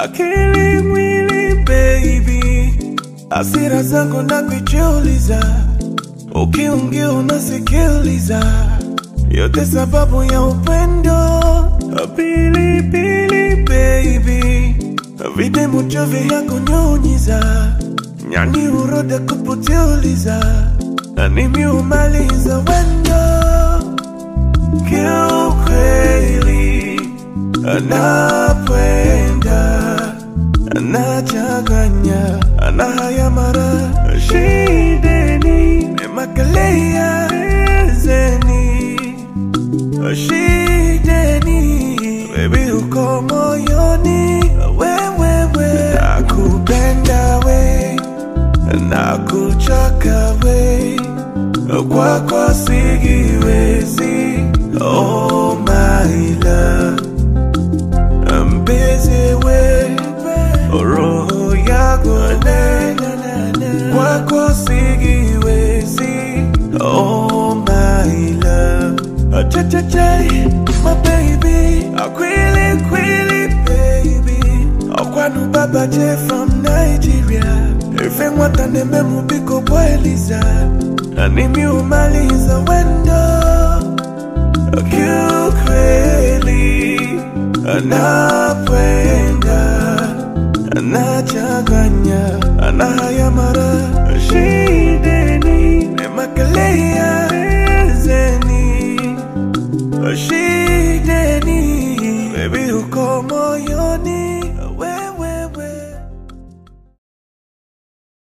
akili mwili baby, hasira zangu na kujiuliza, ukiongea unasikiliza, yote sababu ya upendo. Pili pili baby, vide muchovi ya kunyunyiza, nyani uroda kuputiuliza, na nimiumaliza wendo kiukweli anapenda anachanganya anahaya mara shideni nemakalia zeni shideni bebi uko moyoni wewewe nakupenda we nakuchaka we kwako sigiwezi oh my love mpenzi we roho yako kwako sigiwezi oh my love Cha-cha-cha, my baby akwili kwili baby okwanu baba je from nigeria ife nwata neme mubiko bwaeliza animiumaliza wendo kiukweli anapenda anachanganya anahaya mara shide